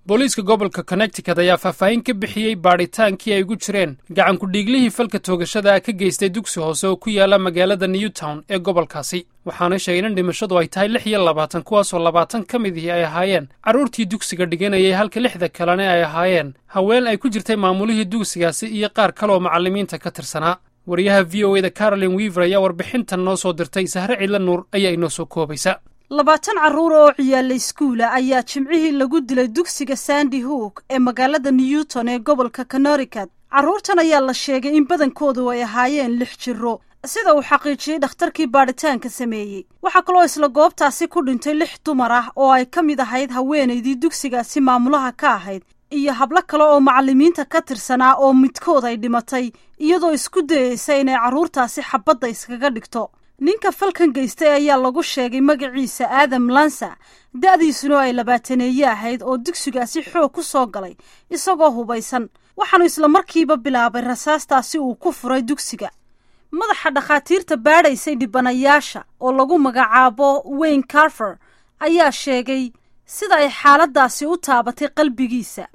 booliiska gobolka connecticut ayaa faahfaahin ka bixiyey baadhitaankii ay ugu jireen gacan ku-dhiiglihii falka toogashada ka geystay dugsi hoose oo ku yaala magaalada newtown ee gobolkaasi waxaana sheegeen in dhimashadu ay tahay lix iyo labaatan kuwaasoo labaatan ka midihii ay ahaayeen carruurtii dugsiga dhiganayay halka lixda kalena ay ahaayeen haween ay ku jirtay maamulihii dugsigaasi iyo qaar kale oo macallimiinta ka tirsanaa wariyaha v o e da carolin weaver ayaa warbixintan noo soo dirtay sahre ciidla nuur ayaa inoo soo koobaysa labaatan carruur oo ciyaala iskuula ayaa jimcihii lagu dilay dugsiga sandy hook ee magaalada newton ee gobolka connecticut carruurtan ayaa la sheegay in badankoodu ay ahaayeen lix jiro sida uu xaqiijiyey dhakhtarkii baadhitaanka sameeyey waxaa kaloo isla goobtaasi ku dhintay lix dumar ah oo ay ka mid ahayd haweenaydii dugsigaasi maamulaha ka ahayd iyo hablo kale oo macallimiinta ka tirsanaa oo midkood ay dhimatay iyadoo isku dayeysa inay carruurtaasi xabadda iskaga dhigto ninka falkan geystay ayaa lagu sheegay magaciisa aadam lansa da'diisuna ay labaataneeye ahayd oo dugsigaasi xoog ku soo galay isagoo hubaysan waxaanu isla markiiba bilaabay rasaastaasi uu ku furay dugsiga madaxa dhakhaatiirta baadhaysay dhibanayaasha oo lagu magacaabo wayne carfer ayaa sheegay sida ay xaaladaasi u taabatay qalbigiisa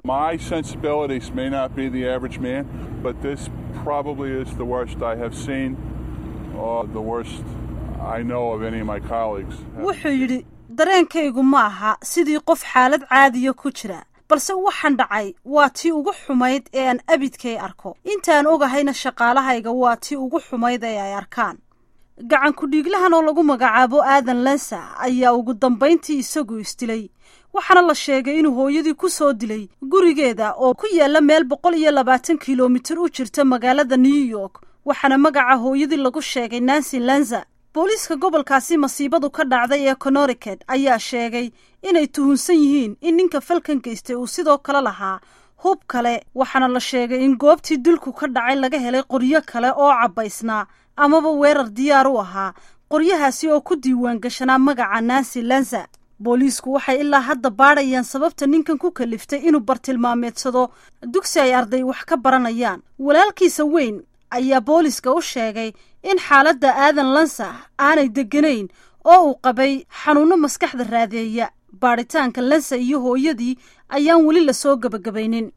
wuxuu yidhi dareenkaygu ma aha sidii qof xaalad caadiya ku jira balse waxaan dhacay waa tii ugu xumayd ee aan abidkay arko intaan ogahayna shaqaalahayga waa tii ugu xumayd ee ay arkaan gacan ku-dhiiglahan oo lagu magacaabo aadan lensa ayaa ugu dambayntii isagu isdilay waxaana la sheegay inuu hooyadii ku soo dilay gurigeeda oo ku yaalla meel boqol iyo labaatan kilomitir u jirta magaalada new york waxaana magaca hooyadii lagu sheegay nancy lenza booliiska gobolkaasi masiibadu ka dhacday ee connecticut ayaa sheegay inay tuhunsan yihiin in ninka falkan geystay uu sidoo kale lahaa hub kale waxaana la sheegay in goobtii dilku ka dhacay laga helay qoryo kale oo cabbaysnaa amaba weerar diyaar u ahaa qoryahaasi oo ku diiwaan gashanaa magaca nancy lenza booliisku waxay ilaa hadda baadhayaan sababta ninkan ku kaliftay inuu bartilmaameedsado dugsi ay arday wax ka baranayaan walaalkiisa weyn ayaa booliiska u sheegay in xaaladda aadan lansa aanay degganayn oo uu qabay xanuunno maskaxda raadeeya baadhitaanka lansa iyo hooyadii ayaan weli lasoo gebagabaynin